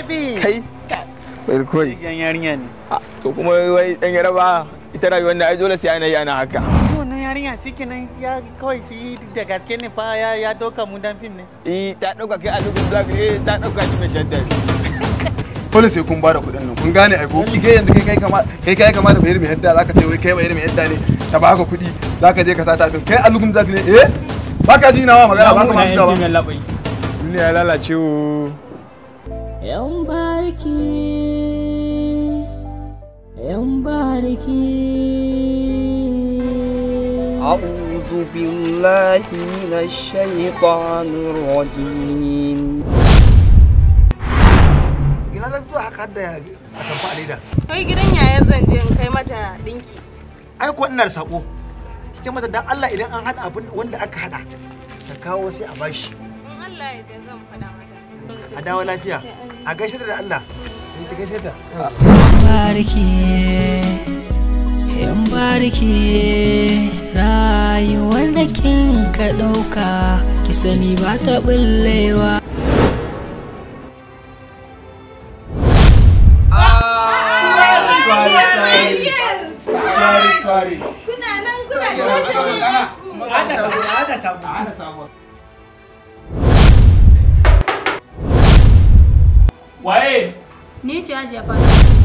baby kai bai koi yan yarinya ne to kuma wai dan yaraba ita rayuwar da ai dole sai ana yi ana haka wannan yarinya shi kenan ya kawai shi da gaske ne fa ya ya doka mu dan fim ne eh ta dauka kai a lokacin zaka eh ta dauka shi mai shadda dole sai kun bada kuɗin nan kun gane ai ko kai yanzu kai kai kama kai kai kama da bayar mai hadda zaka ce wai kai bayar mai hadda ne ta baka kuɗi zaka je ka sata fim kai alugum zaka ne eh baka ji nawa magana baka ma amsa ba duniya ya lalace wo yan barki yan barki أعوذ بالله من الشيطان الرجيم ina zan zuwa haka da a tamfa leda Kai gidan yaya zan je in kai mata dinki. ai ko ina da sako ce mata dan Allah idan an hada abin wanda aka hada ta kawo sai a bashi In Allah ya da zan faɗa mata. a dawo lafiya a gaishe da Allah ta gaishe ta barki yan barki rayuwar da kin ka ɗauka ki sani ba ta ɓullewa Kuna nan kuna da waye Ni ce Hajiya Fara.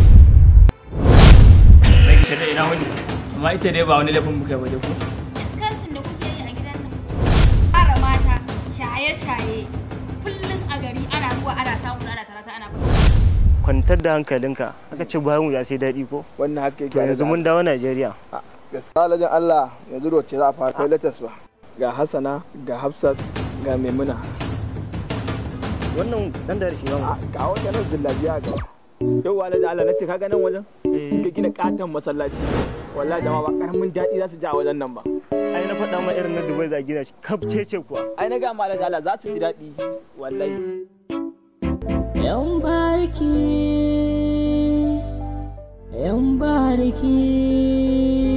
zai ki shaɗa ina wani amma ita dai ba wani laifin muka yi waje ko Iskancin da kuke yi a gidan nan. Fara mata, shaye-shaye. Kullum a gari ana ruwa ana samu ana tarata ana fita. kwantar da hankalinka aka ce bayan mu ya sai daɗi ko wannan haka yake to yanzu mun dawo Najeriya gaskiya alajin Allah yanzu da wacce za a fara kai latas ba ga Hassana ga Hafsat ga Maimuna wannan dan da shi ba a ga wata nan zillajiya ga yau alajin Allah nace kaga nan wajen ka gina katon masallaci wallahi jama'a ba karamin daɗi za su ji a wajen nan ba ai na faɗa ma irin na Dubai za a gina shi kafce ce kuwa ai na ga ma alajin Allah za su ji daɗi wallahi yan barki yan barki